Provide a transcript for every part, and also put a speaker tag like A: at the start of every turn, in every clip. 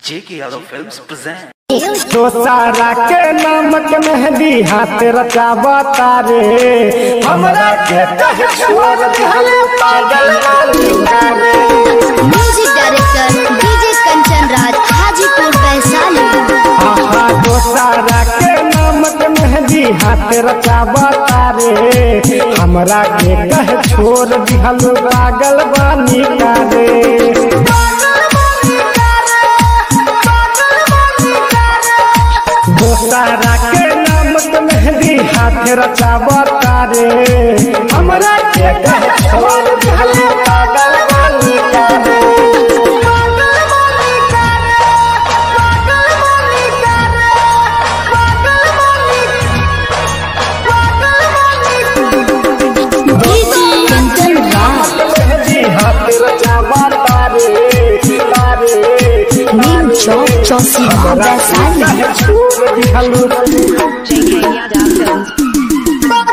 A: J.K. Yadav Films present.
B: तो सारा के नमक मेहंदी हाथ रचावा तारे हमरा के कहे छोड़ दिहले पागल वाली करे
C: music director DJ Kanchan Raj Hajipur Vaishali
B: आहा तो सारा के नमक मेहंदी हाथ रचावा तारे हमरा के कहे छोड़ दिहल पागल वाली करे दोसारा के नमक मेहंदी हाथ रचावा तारे हमरा के कहे छोड़ दिहल पागल वाली करे
C: डीजे कंचन राज
B: मेहंदी हाथ रचावा तारे तारे
C: नीम चौक चौसीमा वैशाली
B: छोड़ दिहल
D: JK Yadav Films.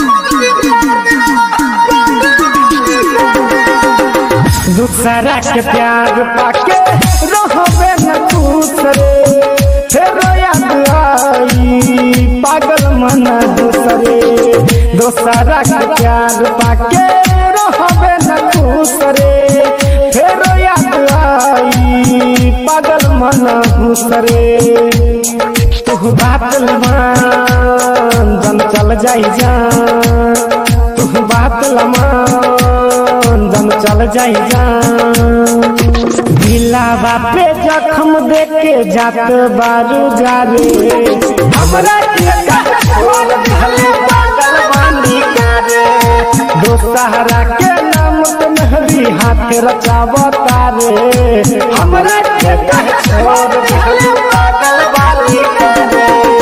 B: दूसरा के प्यार पाके रहबे न दूसरे फेरो याद आई पागल मन दूसरे दूसरा के प्यार पाके रहबे न दूसरे फेरो याद आई पागल मन दूसरे तू बात लमान जन चल जाई जान तू बात लमान जन चल जाई जान दिलावा पे जख्म देके जात बारू जारे हमरा के कहे छोड़ दिहले पागल बानी करे दोसहरा के नाम पे मेहंदी हाथ रचावा तारे हमरा के कहे छोड़ दिहले पागल बानी करे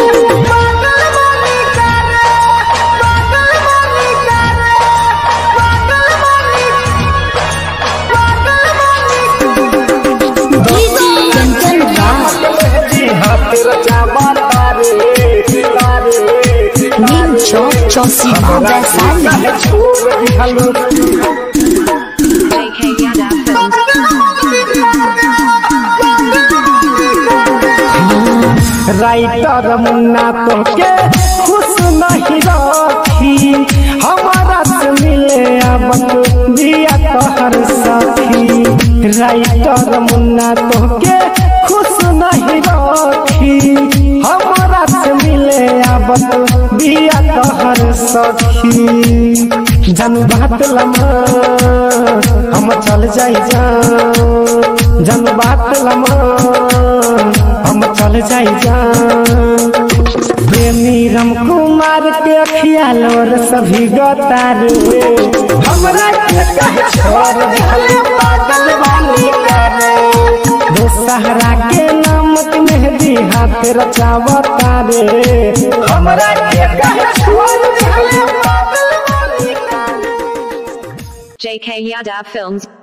C: डीजे कंचन राज
B: मेहंदी हाथ रचावा तारे तारे
C: नीम चौक चौसीमा वैशाली
B: छोड़ दिहले
D: JK Yadav Films.
B: Writer Munna तो के खुश नहीं रखी हमारा से मिले अब दिया तोहर सखी राइटर मुन्ना तो के खुश नहीं रखी हमारा से मिले अब दिया तोहर सखी जन बात लमा हम चल जाई जा जन बात लमा हम चल जाई जा प्रेमी राम कुमार के अखिया लोर सभी गतारे हमरा के कहे छोड़ दिहले पागल वाली करे दोसहरा के नामक मेहंदी हाथ रचावा तारे हमरा के कहे छोड़ दिहले पागल वाली करे
D: JK Yadav Films.